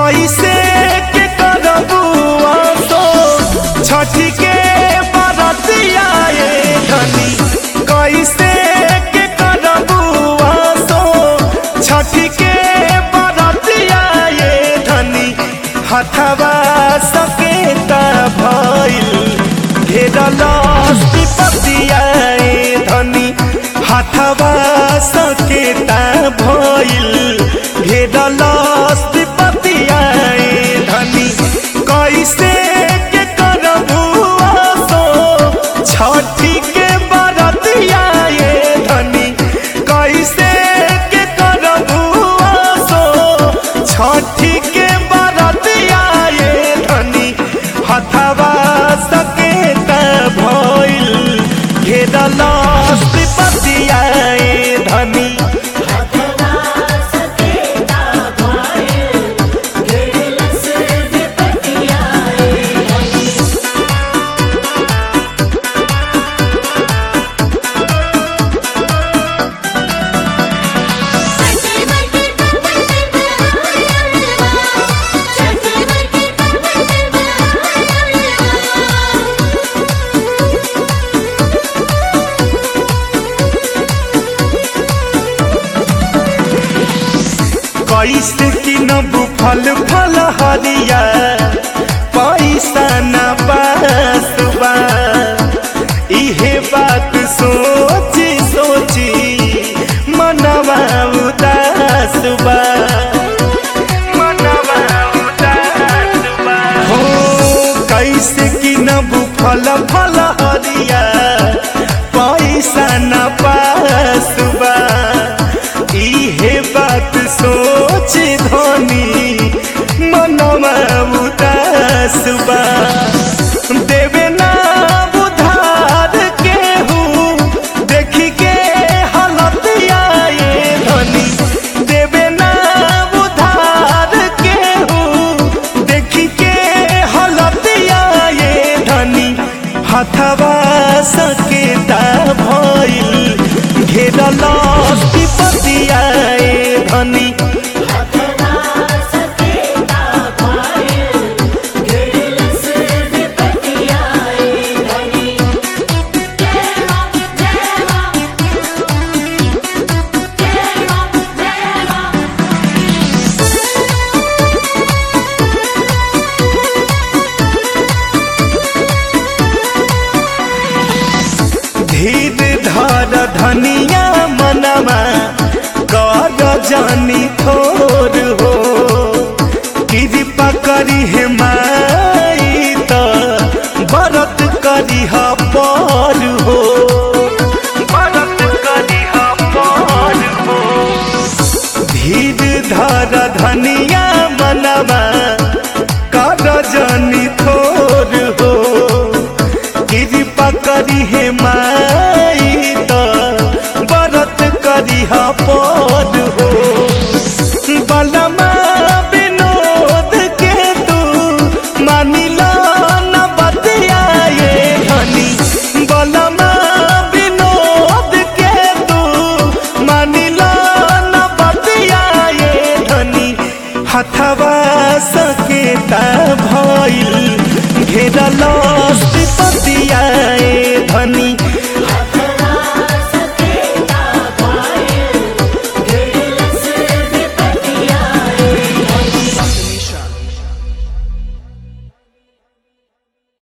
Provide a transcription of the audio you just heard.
कैसे के करबू आसो छठी के बरतिया ए धनी कैसे के करबू आसो छठी के बरतिया ए धनी हथवा सकेता भइल घेरल विपतिया ए धनी हथवा सकेता भइल घेरल विपतिया ए धनी कैसे के करबू आसो छठी के बरतिया ए धनी कैसे के करबू आसो छठी के बरतिया ए धनी हथवा सकेता भइल घेरल विपतिया ए धनी कैसे किनबू फल फल हरिया पैसा न बसबा इहे बात सोची सोची मनवा उदास बा मनवा उदास बा हो कैसे किनबू फल फल हरिया पैसा न बसबा इहे बात सोच धनी मनवा उदास बा देवे ना उधार केहू देखी के हालतिया ये धनी देवे ना उधार केहू देखी के हालतिया ये धनी हथवा सकेता भइल घेरल विपतिया ए धनी धीर धर धनिया मनवा कर जानी थोर हो कृपा करी हे माई त बरत करी ह पर हो बरत करी ह पर हो धीर धर धनिया मनवा कर जानी थोर हो कृपा करी हे माई त बरत करी ह पद हो बलमा विनोद के तू मानिला न बतिया ये धनी बलमा विनोद के तू मानिला न बतिया ये धनी हथवा सकेता भइल घेरल